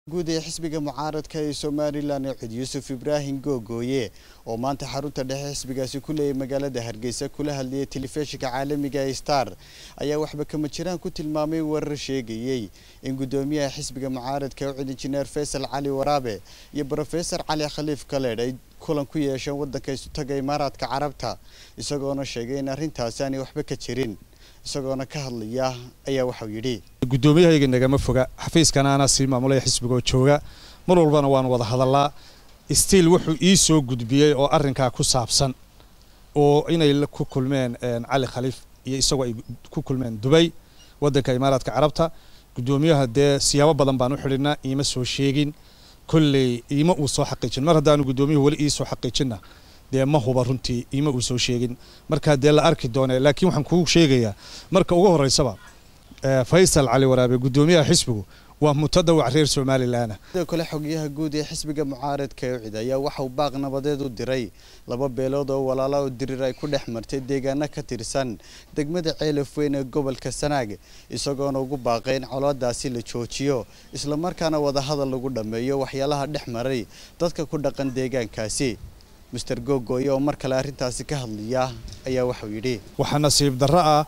guud ee xisbiga mucaaradka ee somalilan ee cud yuusuf ibraahim googooye oo maanta xarunta dhexe xisbigaasi ku leeyay magaalada hargeysa kula hadlayay telefishinka caalamiga ee star ayaa waxba kama jiraan ku tilmaamay warar sheegayey in guddoomiyaha xisbiga mucaaradka ee cud injineer faysal cali waraabe iyo brofesor cali khaliif kaleedh ay kulan ku yeesheen waddanka isutaga imaaraadka carabta isagoona sheegay in arrintaasi aanay waxba ka jirin isagoona ka hadlaya ayaa waxau yidhi guddoomiyahayaga nagama foga xafiiskana anaa sii maamulaya xisbigoo jooga mar walbana waan wada hadallaa stiil wuxuu ii soo gudbiyey oo arrinkaa ku saabsan oo inay ku kulmeen cali khaliif iyo isagoo ay ku kulmeen dubay waddanka imaaraadka carabta guddoomiyaha dee siyaabo badan baan u xidhinaa iima soo sheegin kolley iima uu soo xaqiijin mar haddaanu guddoomiyuhu weli ii soo xaqiijinna dee ma huba runtii iima uu soo sheegin markaa dee la arki doone laakiin waxaan kuu sheegayaa marka ugu horreysaba faysal cali waraabe guddoomiyaha xisbigu waa mutadawac reer somalilan sidoo kale xogyaha guud ee xisbiga mucaaradka ee cid ayaa waxauu baaq nabadeed u diray laba beelood oo walaala oo dirir ay ku dhex martay deegaano ka tirsan degmada ceelaf weyn ee gobolka sanaag isagoona ugu baaqay in colaadaasi la joojiyo islamarkaana wadahadal lagu dhammeeyo waxyaalaha dhex maray dadka ku dhaqan deegaankaasi mister googooye oo mar kale arrintaasi ka hadlaya ayaa waxau yidhi waxaa nasiib darro ah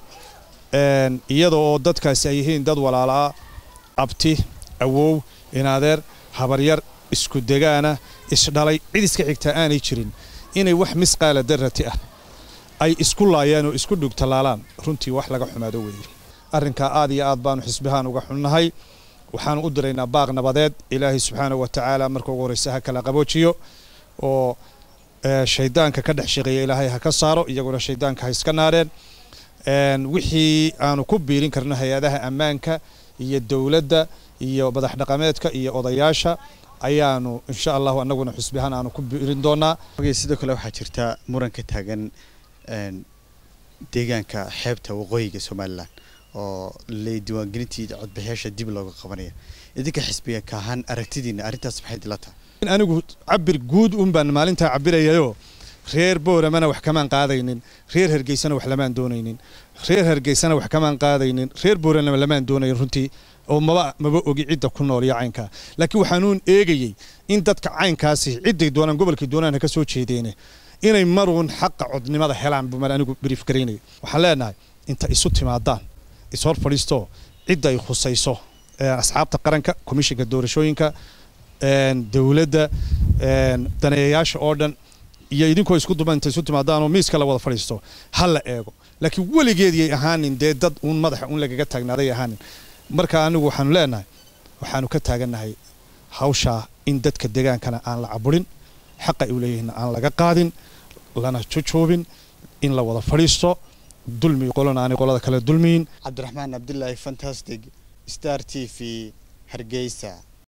iyada oo dadkaasi ay yihiin dad walaalaa abti awow inadeer habaryar isku degaana isdhalay cid iska xigtaa aanay jirin inay wax misqaala darati ah ay isku laayaan oo isku dhugtalaalaan runtii wax laga xumaado weeye arrinkaa aad iyo aad baanu xisbihaan uga xunnahay waxaanu u diraynaa baaq nabadeed ilaahay subxaana wa tacaala marka ugu horreysa ha kala qaboojiyo oo shaydaanka ka dhex shaqeeya ilaahay ha ka saaro iyaguna shaydaanka ha iska naareen wixii aanu ku biirin karno hay-adaha ammaanka iyo dowladda iyo madax dhaqameedka iyo odayaasha ayaanu insha allahu anaguna xusbihaan aanu ku biirin doonaa sidoo kale waxaa jirta muran ka taagan deegaanka xeebta waqooyiga somalilan oo le diiwaangelintii codbixiyaasha dib looga qabanaya idinka xisbiga ka ahaan aragtidiina arrintaas maxay dila tahay anigu cabir guud un baan maalintaa cabirayayoo reer booramana wax kamaan qaadaynin reer hargeysana wax lamaan doonaynin reer hargeysana wax kamaan qaadaynin reer boorana lamaan doonayn runtii oo maba maba ogi cidda ku nool iyo caynkaa laakiin waxaanuun eegayey in dadka caynkaasi cidday doonaan gobolkay doonaan ha ka soo jeedeene inay maruun xaqa codnimada helaan bumaan anigu brief garaynaya waxaan leenahay inta isu timaadaan ishor fadhiistoo cidda ay khusayso asxaabta qaranka komishinka doorashooyinka dowladda daneeyayaasha oo dhan iyo idinkoo isku duba inta isu timaadaanoo miiska la wada fadhiisto ha la eego laakiin weligeediyay ahaanin dee dad uun madaxa uun lagaga taagnaaday ahaanin marka anigu waxaanu leenahay waxaanu ka taagannahay hawshaa in dadka degaankana aan la caburin xaqa ay u leeyihiinna aan laga qaadin lana jujuubin in la wada fadhiisto dulmi qolana aanay qolada kale dulmiyin cabdiraxmaan cabdilaahi fantastic star t v hargeysa